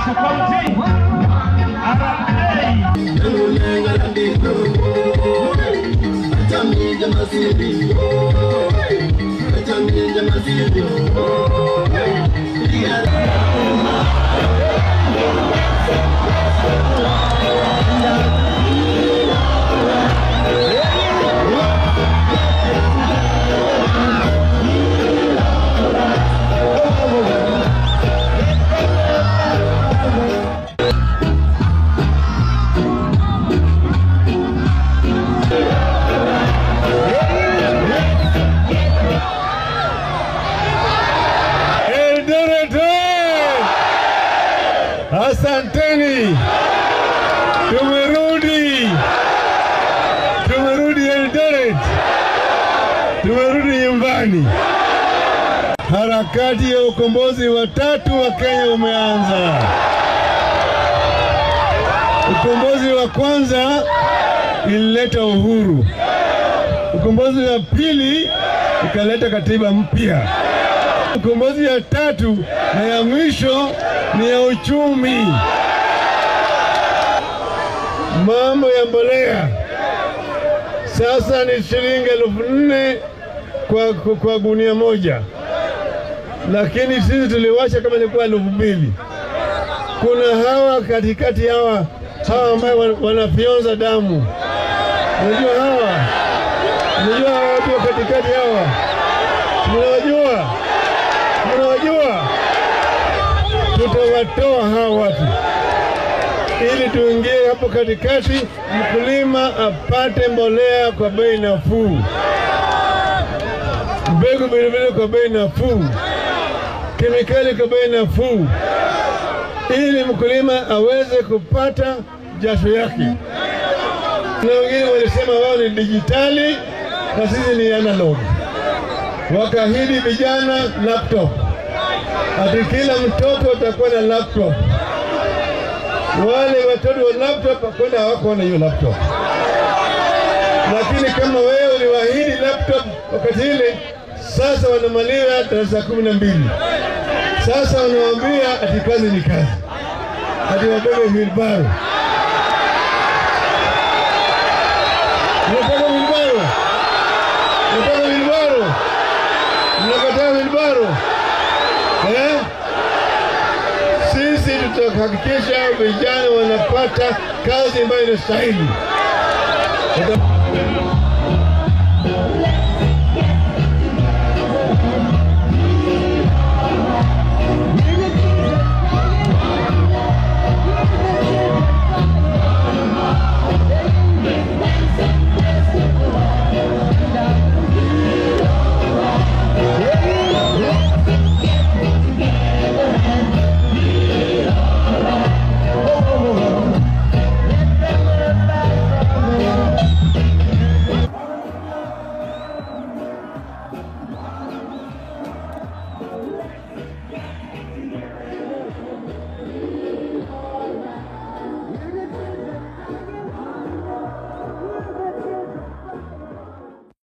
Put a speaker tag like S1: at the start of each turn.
S1: Wakiso County, RA.
S2: Eldoret oye! Asanteni, tumerudi, tumerudi Eldoret, tumerudi nyumbani. Harakati ya ukombozi wa tatu wa Kenya umeanza. Ukombozi wa kwanza ilileta uhuru, ukombozi wa pili ikaleta katiba mpya. Ukombozi ya tatu na ya mwisho ni ya uchumi. Mambo ya mbolea sasa ni shilingi elfu nne kwa, kwa, kwa gunia moja, lakini sisi tuliwacha kama ilikuwa elfu mbili. Kuna hawa katikati hawa hawa ambayo wan- wanafyonza damu, unajua hawa, unajua hawa watu wa katikati hawa, mnawajua mnawajua, tutawatoa hawa watu ili tuingie hapo katikati, mkulima apate mbolea kwa bei nafuu, mbegu vilevile kwa bei nafuu, kemikali kwa bei nafuu, ili mkulima aweze kupata jasho yake. Na wengine walisema wao ni dijitali na sisi ni analog wakaahidi vijana laptop, ati kila mtoto atakuwa na laptop. Wale watoto wa laptop kwenda hawako na hiyo laptop, lakini kama wewe uliwaahidi laptop wakati ile, sasa wanamaliza darasa kumi na mbili. Sasa wanawaambia ati kazi ni kazi, ati wabebe wilbaro. Unataka wilbaro? Unataka wilbaro? Mnakataa wilbaro eh? Sisi tutahakikisha vijana wanapata kazi ambayo inastahili. Tuta-